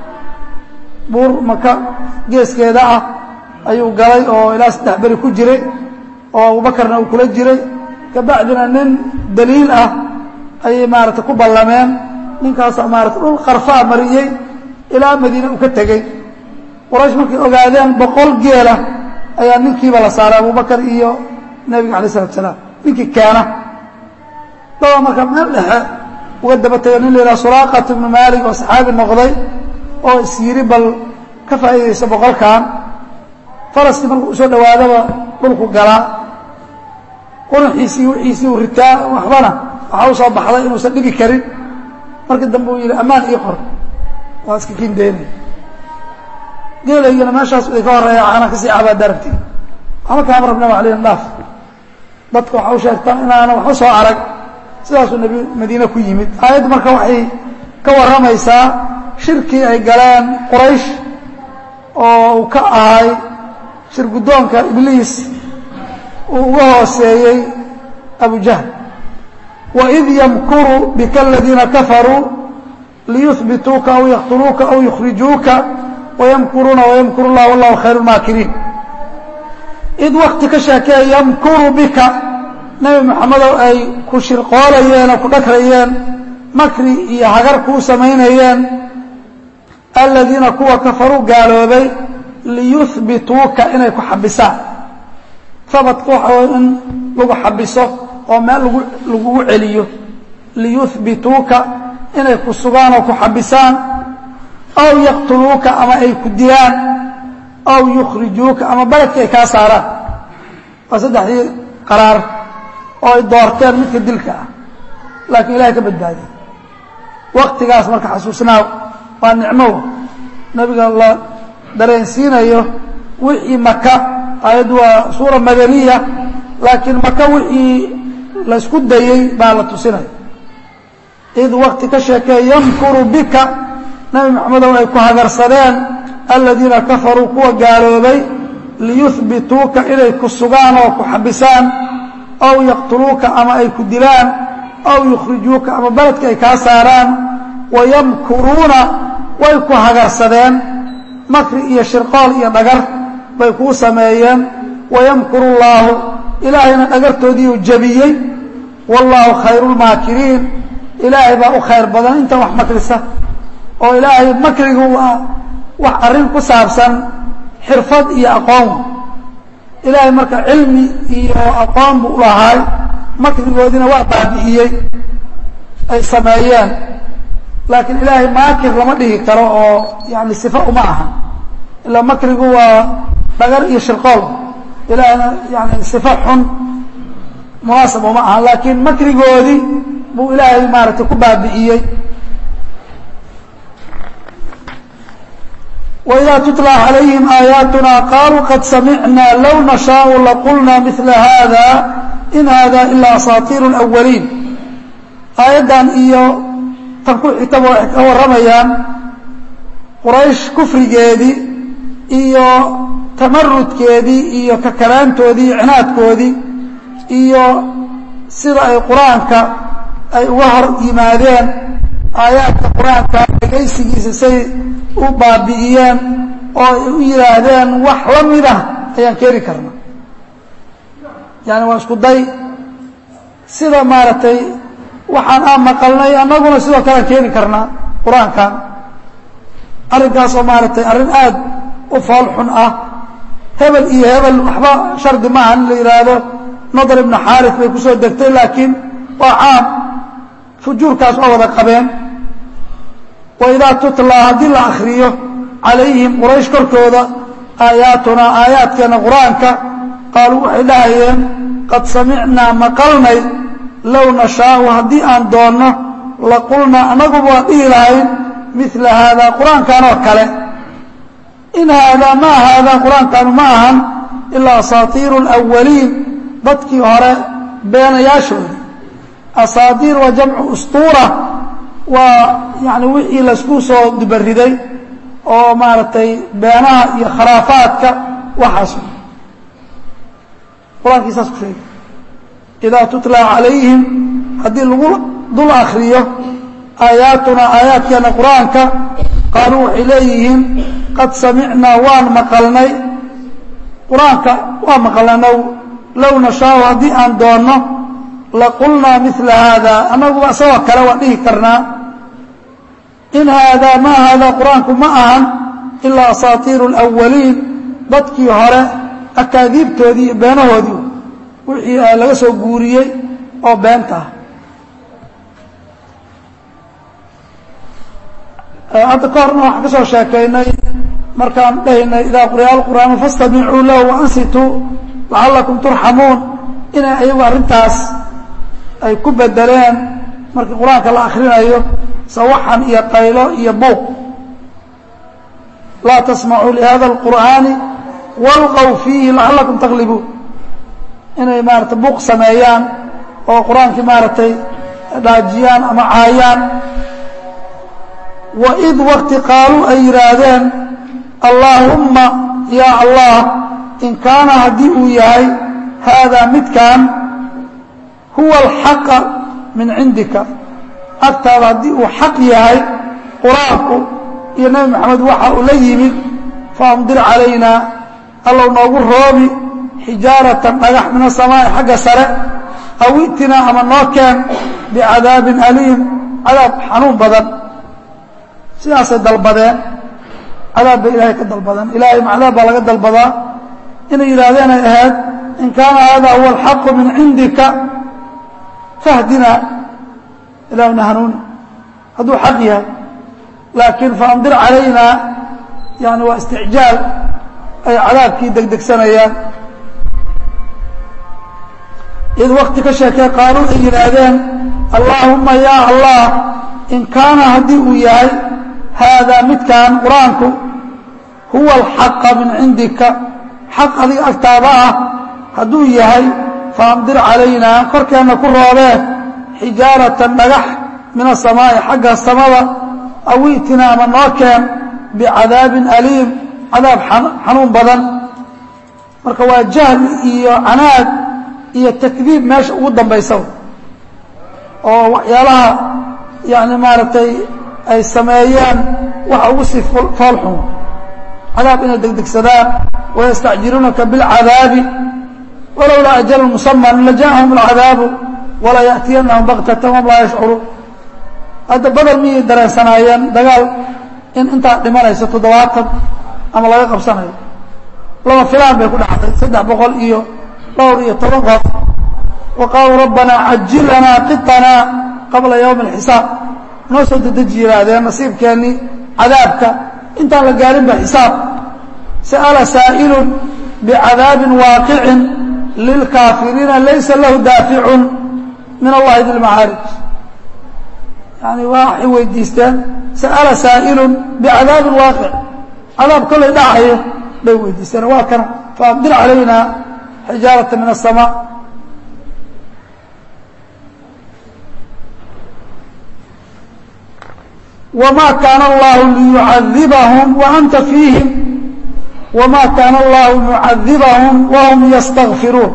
buur maka geeskeeda ah ayuu galay oo ilaa saddex beri ku jiray oo abubakarna uu kula jiray kabacdina nin daliil ah ayay maarata ku ballameen ninkaasa maarata dhul qarfaa mariyey ilaa madiine uu ka tegey quraysh markay ogaadeen boqol geela ayaa ninkiiba la saaray abubakar iyo nebiga alay isalatu salaam ninkii keena daba marka meel dhexe uga daba tego nin la yidhaha suraaqat ibnu maalik oo saxaabi noqday oo is yidhi bal ka faa'iidaysa boqolkan faraskii markuu usoo dhawaadaba dhulku galaa quruxiisii wixiisii uu ritaa waxbana waxaa u soo baxday inuusan dhibi karin markii dambe uu yidhi ammaan ii qor waa iska kindeynay geelaygana meeshaas ay ka horeeya waxaana kasii cabaa daragti waxba kaama rabna wax leeyihin dhaaf dadka waxa u sheegtaan inaana waxba soo arag sidaasuu nebi madiine ku yimid aayaddu marka waxay ka warramaysaa shirkii ay galeen quraysh oo uu ka ahay shir guddoonka ibliis uu uga hooseeyey abujahl waid yamkuru bika aladiina kafaruu liyuhbituuka aw yaqtuluuka aw yukhrijuuka wayamkuruuna wayamkuru llah wallahu khayru maakiriin id wakti ka sheekeeya yamkuru bika nebi moxamedow ay ku shirqoolayeen oo ku dhagrayeen makri iyo hagar kuu samaynayeen aladiina kuwa kafaruu gaaloobay liyuhbituuka inay ku xabisaan habadka waxa way in lagu xabiso oo meel lagu lagugu celiyo liyuhbituuka inay ku sugaan oo ku xabisaan aw yaqtuluuka ama ay ku dilaan aw yukhrijuuka ama baledka ay kaa saaraan waa saddexdii qaraar oo ay doorteen midka dilka ah laakiin ilahay ka badbaadiy waktigaas marka xasuusnaaw waa nicmo nabiga la dareensiinayo wixii maka aayaddu waa suura madaniya laakiin maka wixii laysku dayey baa la tusinaya id wakti ka sheekee yamkuru bika nabi maxamedow ay ku hagarsadeen aladiina kafaruu kuwa gaaloobay liyuhbituuka inay ku sugaan oo ku xabisaan aw yaqtuluuka ama ay ku dilaan aw yukhrijuuka ama beledka ay kaa saaraan wayamkuruuna way ku hagarsadeen makri iyo shirqool iyo dhagar bay kuu sameeyeen wayamkuru llaahu ilaahayna dhagartoodiiuu jebiyey wallaahu khayru lmaakiriin ilaahay baa u khayr badan intan wax makrisa oo ilaahay makrigu waa wax arrin ku saabsan xirfad iyo aqoon ilaahay marka cilmi iyo aqoon buu ulahaay makrigoodiina waa baabi'iyey ay sameeyeen laakiin ilaahay maakir lama dhihi karo oo yani sifa uma aha ilaa makrigu waa dhagar iyo shirqool ilaahayna yani sifa xun munaasab uma aha laakiin makrigoodii buu ilaahay maaragtay ku baabi'iyey وإذا تتلى عليهم آياتنا قالوا قد سمعنا لو نشاء لقلنا مثل هذا إن هذا إلا أساطير الأولين آيadan iyo tan ku xigtaba waxay ka warramayaan quraysh kufrigeedii iyo tamarudkeedii iyo kakalaantoodii iyo cinaadkoodii iyo sida ay qur-aanka ay uga hor yimaadeen aayaadka qur-aanka dhegaysigiisa say u baabi'iyeen oo ay u yidhaahdeen wax la mid ah ayaan keeni karna yani waa isku day sida maaragtay waxaan aan maqalnay annaguna sidoo kalean keeni karnaa qur-aankan arrinkaas oo maaragtay arrin aad u fool xun ah hebel iyo hebel waxba shardi maaha in la yidhaahdo nadar ibnu xaaris bay kusoo degtay laakiin waa caam fujuurkaas waa wada qabeen waidaa tutlaa haddii la akriyo calayhim quraysh korkooda aayaatunaa aayaadkeena qur-aanka qaaluu waxay dhahayeen qad samicnaa maqalnay low nashaau haddii aan doonno laqulnaa annaguba waan dhihi lahayn mila haadaa qur-aankan oo kale in haadaa maa haadaa qur-aankanu ma ahan ilaa asaatiiru alawaliin dadkii hore beenayaashoodii asaatiir waa jamcu ustuura waa yani wixii laysku soo dubariday oo maaragtay beenaha iyo kharaafaadka waxaas qur-aankii saas ku sheegay idaa tutlaa calayhim haddii lagu dul akriyo aayaatunaa aayaadkeena qur-aanka qaaluu waxay leeyihiin qad samicnaa waan maqalnay qur-aanka waa maqlanow low nashaau haddii aan doonno laqulnaa mila haada annaguba isagoo kale waan dhihi karnaa in haadaa maa haadaa qur-aanku ma ahan ilaa asaatiiru alawaliin dadkii hore akaadiibtoodii iyo beenahoodii wixii laga soo guuriyey oo beenta ah hadda ka horna waxaan ka soo sheekaynay markaan dhahaynay idaa quriya alqur'aanu fastamicuu lahu waansituu lacallakum turxamuun inay ayagu arrintaas ay ku bedeleen markii qur-aanka la akrinayo sawaxan iyo qaylo iyo buuq laa tasmacuu lihada alqur'aani walqow fiihi lacallakum taglibuun inay maarata buuq sameeyaan oo qur-aankii maaragtay dhaajiyaan ama caayaan waid wakti qaaluu ay yidhaahdeen allaahumma yaa allah in kaana haddii uu yahay haadaa midkan huwa alxaqa min cindika agtaada haddii uu xaq yahay qur-aanku iyo nebi moxamed waxa uu la yimid faamdir calaynaa allow noogu roobi xijaaratan dhagax min asamaa'i xagga sare aw i'tinaa ama noo keen bicadaabin aliim cadaab xanuun badan sidaasay dalbadeen cadaab bay ilaahay ka dalbadeen ilaahay macdaab baa laga dalbadaa inay yidhaahdeen ay ahayd in kaana hada huwa alxaqu min cindika fahdina ilaahuna hanuuni hadduu xaq yahay laakiin faamdir calaynaa yani waa isticjaal ay cadaabkii degdegsanayaan id wakti ka sheekee qaaluu ay yidhaahdeen allaahumma yaa allah in kaana haddii uu yahay haadaa midkan qur-aanku huwa alxaqa min cindika xaq adiga agtaada ah hadduu yahay faamdir calaynaa korkeenna ku roobee xijaaratan dhagax min asamaa'i xagga samada aw i'tina ama noo keen bicadaabin aliim cadaab xanuun badan marka waa jahli iyo canaad iyo takdiib meesha ugu dambaysa oo waxyaalaha yani maaragtay ay sameeyeen waxa ugu sii foolxun cadaab inay degdegsadaan wayastacjiluunaka biاlcadaabi walowlaa ajalu musaman lajaءahum اlcadaabu wala yaأtiyanahum baktatan wahum laa yashcuruun hadda badel miyay dareensanaayeen dagaal in intaa dhimanayso toddobaatan ama laga qabsanayo laba filaan bay ku dhacday saddex boqol iyo dhowr iyo toban qof wa qaaluu rabbanaa cajil lanaa qiطanaa qabla ywmi اlxisaab noo soo dedeji yihaahdeen nasiibkeennii cadaabka intaan la gaarin ba xisaab sa'ala saa'ilun bicadaabin waaqicin lilkaafiriina laysa lahu daaficun min allahi dilmacaarij yani waxay weydiisteen sa'ala saa'ilun bicadaabin waaqic cadaab kollay dhacayo bay weydiisteen waa kana faamdir calaynaa xijaarata min aلsamaa wma kaana allahu liyucadibahum waanta fiihim wma kaana allahu mucadibahum wahum yastakfiruun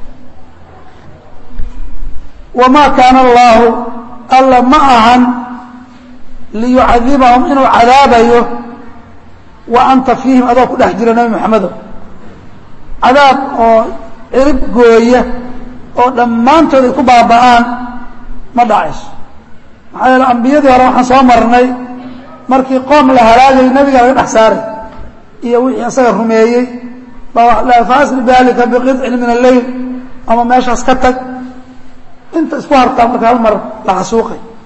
wamaa kaana allaahu alla ma ahan liyucadibahum inuu cadaabayo wa anta fiihim adoo ku dhex jira nebi moxamedo cadaab oo cirib gooya oo dhammaantood ay ku baaba'aan ma dhacayso maxaa yeele ambiyadii hore waxaan soo marnay markii qoom la halaagay nebiga laga dhex saaray iyo wixii isaga rumeeyey baa faasri biahlika biqidcin min alleyl ama meeshaas ka tag inta isku hartaa marka hal mar la xasuuqay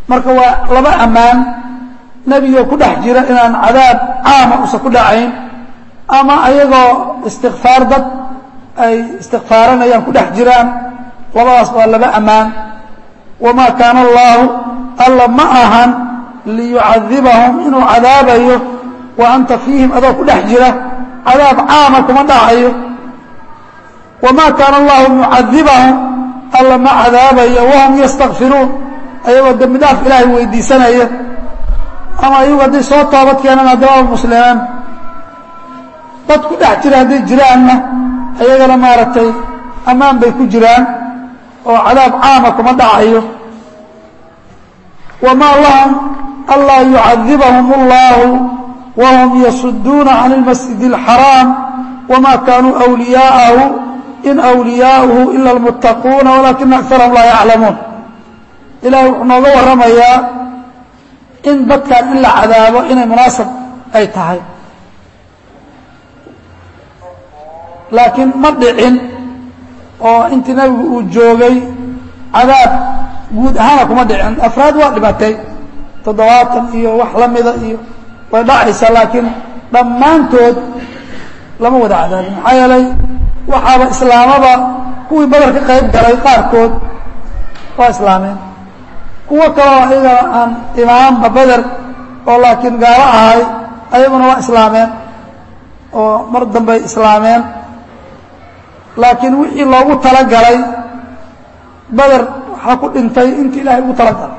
marka waa laba ammaan nebigoo ku dhex jira inaan cadaab caama usan ku dhacayn ama ayagoo istikfaar dad ay istikfaaranayaan ku dhex jiraan labadaas waa laba ammaan wamaa kaana allaahu alla ma ahan liyucadibahum inuu cadaabayo wa anta fiihim adoo ku dhex jira cadaab caama kuma dhacayo wamaa kaana allahu mucadibahum alla ma cadaabayo wahum yastakfiruun ayagoo dembi dhaaf ilaahay weydiisanaya ama ayagu hadday soo toobad keenaan haddaba muslimaan dad ku dhex jira hadday jiraanna ayagana maaragtay ammaan bay ku jiraan oo cadaab caama kuma dhacayo wamaa lahum anlaa yucadibahum اllahu wahum yasuduuna can اlmasjid اlxaraam wama kaanuu أwliyaa'ahu in أwliyaa'uhu ila اlmuttaquuna walakina akarahum laa yaclamuun ilahay wuxuu nooga warramayaa in dadkan in la cadaabo inay munaasab ay tahay laakiin ma dhicin oo intii nabigu uu joogay cadaab guud ahaana kuma dhicin afraad waa dhimatay toddobaatan iyo wax la mida iyo way dhacaysaa laakiin dhammaantood lama wada cadaabin maxaa yeelay waxaaba islaamaba kuwii badar ka qayb galay qaarkood waa islaameen kuwo kaloo ayagana aan imaanba beder oo laakiin gaalo ahay ayaguna waa islaameen oo mar dambey islaameen laakiin wixii loogu talagalay beder waxaa ku dhintay intii ilaahay ugu talagalay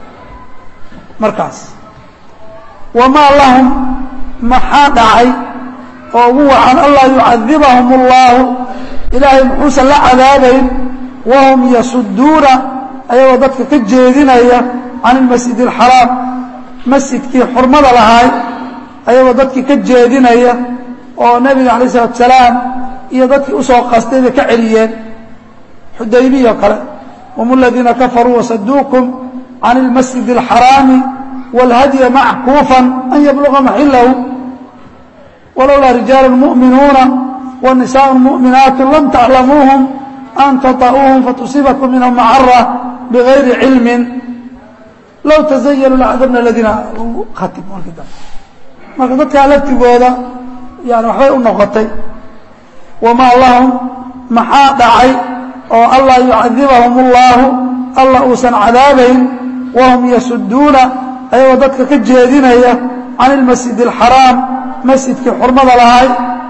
markaas wamaa lahum maxaa dhacay oo ugu wacan anlaa yucadibahum اllahu ilaahay muxuusan la cadaabayn wahum yasuduuna ayagoo dadka ka jeedinaya can ilmasjid اlxaraam masjidkii xurmada lahaay ayagoo dadkii ka jeedinaya oo nebiga alayه الsalatu salaam iyo dadkii usoo qastay bay ka celiyeen xudaybiya o kale hum اladiina kafaruu wasaduukum can اlmasjid اlxaraami wاlhadya mackuufa an yabluga maxilahu walowlaa rijaalu muؤminuuna wanisaء muؤminaat lam taclamuuhum an taطa'uuhum fatusiibakum minhum macara bغayri cilmi low taزayanuu lacadabna aladiina khatim marka dadkaa laftigooda yani waxbay u noqotay wamaa lahum maxaa dhacay oo anlaa yucadibahum اllahu alla uusan cadaabayn wahum yasuduuna ayagoo dadka ka jeedinaya can اlmasjid اlxaraam masjidkii xurmada lahay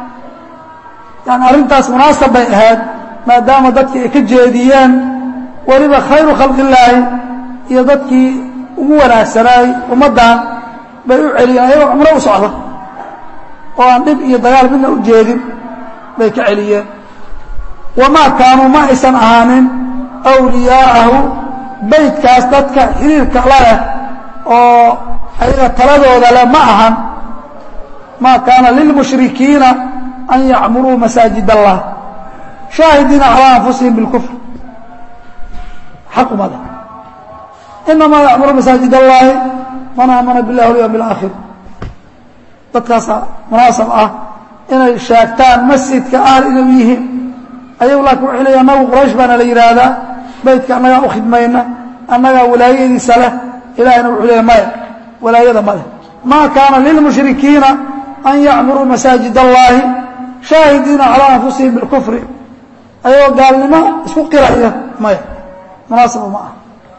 yani arrintaas munaasab bay ahayd maadaama dadkii ay ka jeediyeen weliba khayru khalqi illaahi iyo dadkii ugu wanaagsanaay ummaddan bay u celiyeen ayagoo cumro u socda oo aan dhib iyo dagaal midna u jeedin bay ka celiyeen wamaa kaanuu ma aysan ahaanin awliyaa'ahu beytkaas dadka xiriirka la leh oo ayaga taladooda leh ma ahan maa kaana lilmushrikiina an yacmuruu masaajid allah shaahidiina calaa anfusihim bilkufr xaq umada inamaa yacmuru masaajid allahi man aamana billahi walyawm alaakhir dadkaasa munaasab ah inay sheegtaan masjidka ahl inay yihiin ayagu laakiin waxay leeyihin annagu quraysh baana la yidhaahdaa beytka annagaa u khidmayna annagaa walaayadiisa leh ilahayna wuxuu leeya maya walaayada ma leh maa kaana lilmushrikiina an yacmuruu masaajid allahi shaahidiina calaa anfusihim bilkufri ayagoo gaalnimo isku qiraya maya munaasaba ma ah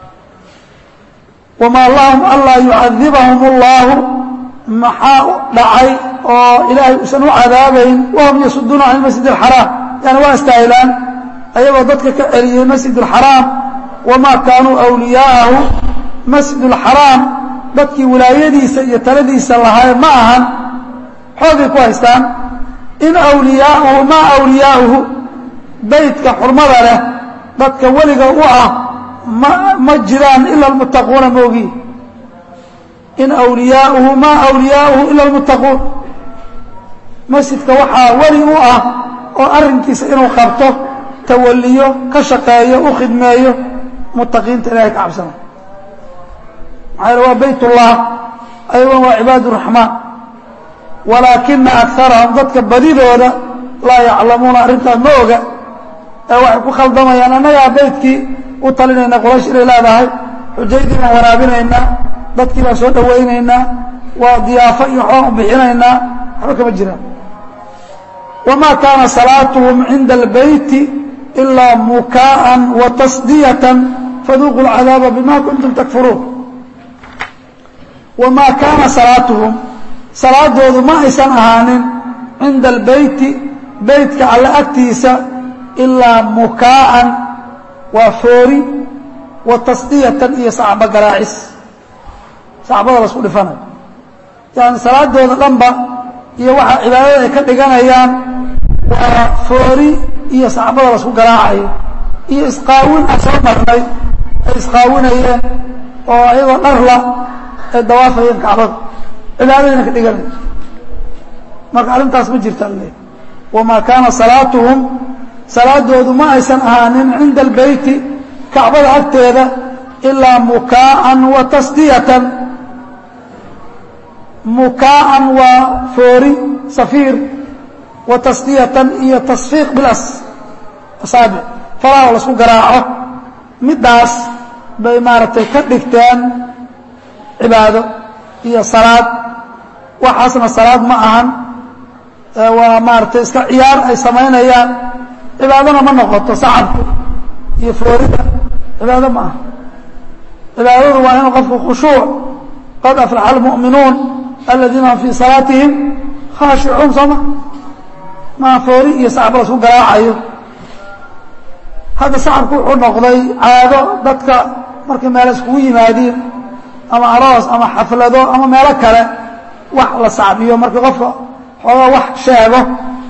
wamaa lahum anlaa yucadibahum اllahu maxaa dhacay oo ilaahay uusan u cadaabayn wahum yasuduuna can masjid اxaraam yani waa istaahilaan ayagoo dadka ka celiyey masjid اxaraam wamaa kaanuu awliyaa'ahu masjid اlxaraam dadkii wilaayadiisa iyo taladiisa lahaay ma ahan xoogay ku haystaan in awliyaauhu maa awliyaauhu beytka xurmada leh dadka weliga u ah ma ma jiraan ila almuttaquuna moogi in awliyaauhu maa awliyaauhu ila almuttaquun masjidka waxaa weli u ah oo arrinkiisa inuu qabto tawaliyo ka shaqeeyo u khidmeeyo muttaqiinta ilahay ka cabsana maxaa yale waa bayt ullah ayaguna waa cibaad raxmaan walaakina akarahum dadka badidooda laa yaclamuuna arrintaas ma oga ee waxay ku khaldamayaan annagaa beytkii u talinayna quraysh inay leedahay xujaydii baan waraabinaynaa dadkii baan soo dhawaynaynaa waa diyaafo iyo waxbaan u bixinaynaa waxba kama jiraan wamaa kaana salaatuhum cinda albeyti ilaa mukaa'an wa tasdiyatan faduuquu lcadaaba bima kuntum takfuruun wamaa kaana salaatuhum salaadoodu ma aysan ahaanin cinda albeyti beytka alle agtiisa ilaa mukaa'an waa foori wa tasdiyatan iyo sacbo garaacis sacbada lasku dhifanayo yani salaadooda dhanba iyo waxa cibaadada ay ka dhiganayaan waa foori iyo sacbada lasku garaacayo iyo isqaawin aan soo marnay ay isqaawinayeen oo ayagoo dharla ay dawaafayeen kacbada cibaadadayna ka dhiganaya marka arrintaas ma jirta alle wamaa kaana salaatuhum salaadoodu ma aysan ahaanin cinda albeyti kacbada agteeda ilaa mukaa'an wa tasdiyatan mukaa'an waa foori safiir wa tasdiyatan iyo tasfiiq bilas asaabic faraha lasku garaaco middaas bay maaragtay ka dhigteen cibaado iyo salaad waxaasna salaad ma ahan waa maaragtay iska ciyaar ay samaynayaan cibaadona ma noqoto sacabku iyo foorida cibaado ma aha cibaadadu waa inuu qofku khushuuc qad aflaxa almu'minuun aladiina hum fii salaatihim khaashicuun sooma maa foori iyo sacab lasku garaacayo hadda sacabku wuxuu noqday caado dadka markay meelo iskugu yimaadiin ama aroos ama xaflado ama meelo kale wax la sacbiyo markii qofka xoogaa wax sheego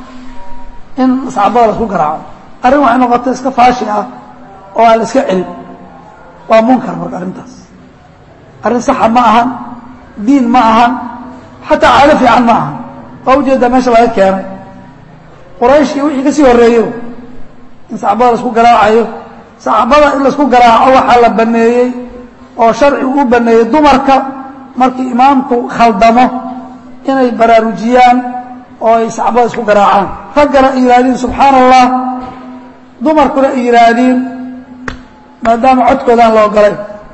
in sacbada lasku garaaco arrin waxay noqotay iska faashi ah oo aan la iska celin waa munkar marka arrintaas arrin saxa ma ahan diin ma ahan xataa caado fiican ma ahan waa ujeedaa meesha laga keenay quraysh iyo wixii ka sii horreeyo in sacbada laisku garaacayo sacbada in laisku garaaco waxaa la baneeyey oo sharcigu u baneeyey dumarka markii imaamku khaldamo inay baraarujiyaan oo ay sacbada isku garaacaan raggana ay yidhahdiin subxaana allah dumarkuna ay yidhaahdiin maadaama codkoodaan la ogolay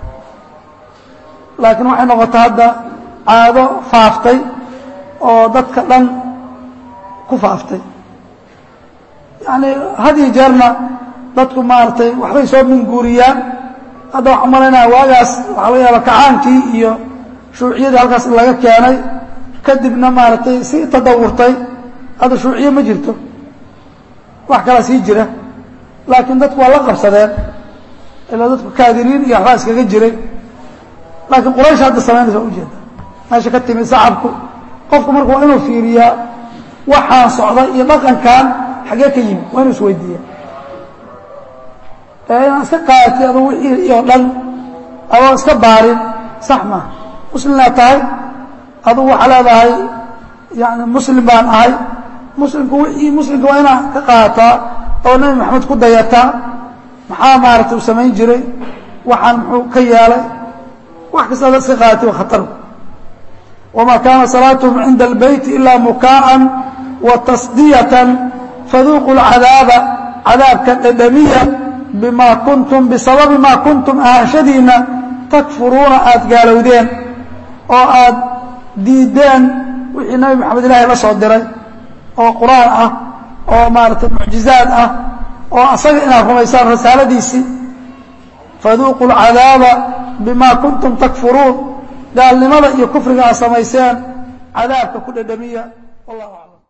laakiin waxay noqotay hadda caado faaftay oo dadka dhan ku faaftay yacni had iyo jeerna dadku maaragtay waxbay soo minguuriyaan hadda waxaan malaynaya waagaas waxaa laga yaaba kacaankii iyo shuuciyadii halkaas laga keenay kadibna maaragtay si tadawurtay hadda shuuciye ma jirto wax kalaa sii jira laakiin dadku waa la qabsadeen ilaa dadku kaadiriin iyo waxbaa iskaga jiray laakiin quraysh hadda samaynaysa waa ujeeda meesha ka timid sacabku qofku marka waa inuu fiiriyaa waxaan socda iyo dhaqankan xaggee ka yimid waa inuu isweydiiya ee inaan iska qaatay aduu wixii oo dhan adoo iska baarin sax maaha muslimnaa tahay adugu waxaa leedahay yani muslim baan ahay muslimku wixii muslimka waa inaa ka qaataa oo nebi maxamed ku dayataa maxaa maaragtay uu samayn jiray waxaan muxuu ka yeelay wax kasta ada iska qaatay waa khatar wamaa kaana salaatuhum cinda albeyti ilaa mukaa'an wa tasdiyatan faduuquu lcadaaba cadaabka dhedhamiya bimaa kuntum bisababi maa kuntum ahaanshadiinna takfuruuna aada gaalowdeen oo aad diideen wixii nabi maxamed ilaahay la soo diray oo qur-aan ah oo maaragtay mucjizaad ah oo asaga inaad rumaysaan rasaaladiisii faduuquu lcadaaba bimaa kuntum takfuruun gaalnimada iyo kufriga aad samayseen cadaabka ku dhedhamiya wallahu aclam